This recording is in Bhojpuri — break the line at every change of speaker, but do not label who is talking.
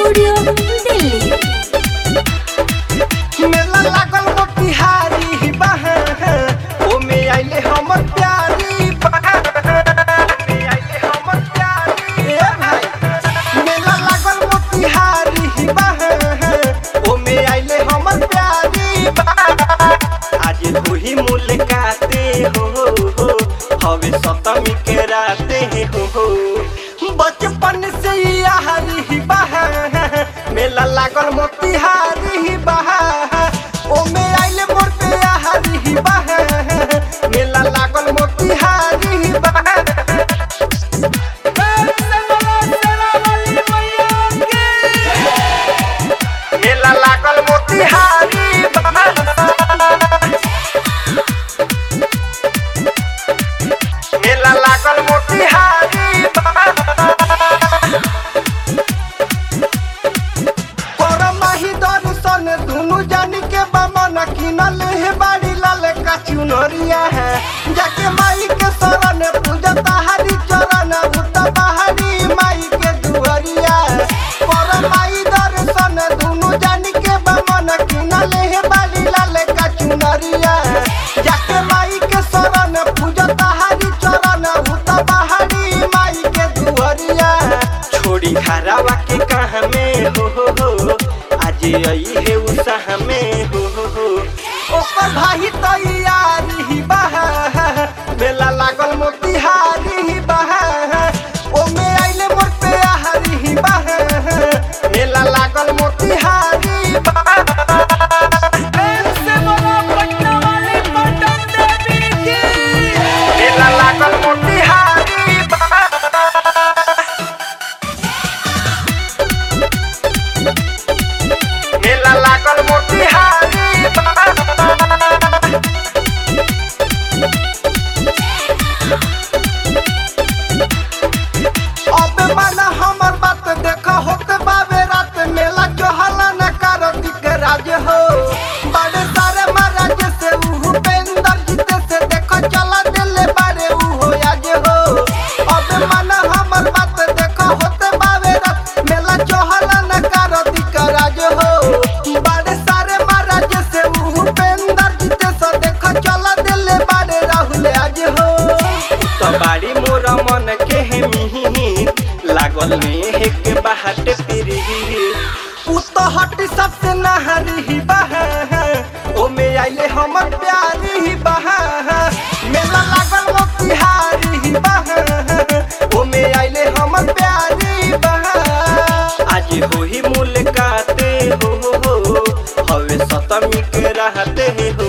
स्टूडियो दिल्ली
मेला लागल मोतिहारी बहा ओमे आइले हमर प्यारी बहा ओमे आइले हमर प्यारी ए भाई मेला लागल मोतिहारी बहा ओमे आइले हमर प्यारी बहा आज वही मुलाकाते हो हो हवे सतमी के राते हो हो बचपन से यारी बहा मेला लागल मोतिहारी बहा ओमे आइले मोर पे यारी बहा मेला लागल मोतिहारी बहा मेला लागल मोतिहारी बहा मेला लागल मोतिहारी पर माही दर्शन दुनु जानी के बमन किनल हे बाड़ी लाल का चुनरिया है जाके माई के शरण पूजा ताहारी चरण उत बहारी माई के दुहरिया पर माई दर्शन दुनु जानी के बमन किनल हे बाड़ी लाल का चुनरिया जाके माई के शरण पूजा ताहारी चरण उत बहारी माई के दुहरिया छोड़ी घरवा के कहाँ में हो हो हो आज आई है उसाह में हो हो हो ओकर भाई तैयारी बहा मेला लागल मोतिहारी बहा ओमे आइले मोर पे आहारी बहा मेला लागल मोतिहारी बहा मेला लागल मोतिहारी बहा मेला लागल मोतिहारी अब माना हमर बात देख होत बाबे रात मेला जोहला न करतिक राज हो बड़े सारे महाराज से उहु पेंदर जीते से देख चला दिले बारे उहो आज हो अब माना हमर बात देख होत बाबे रात मेला जोहला न करतिक राज हो बड़े सारे महाराज से उहु पेंदर जीते से देख चला दिले बारे राहुल आज हो तो बाड़ी मोर मन के हे मिही लागल में एक बाहट पिरी उ तो हट सबसे नहरी बहा ओमे आइले हमर प्यारी बहा मेला लागल मोतिहारी बहा ओमे आइले हमर प्यारी बहा आज होही मुलाकाते हो हो हो हवे सतमी के रहते हो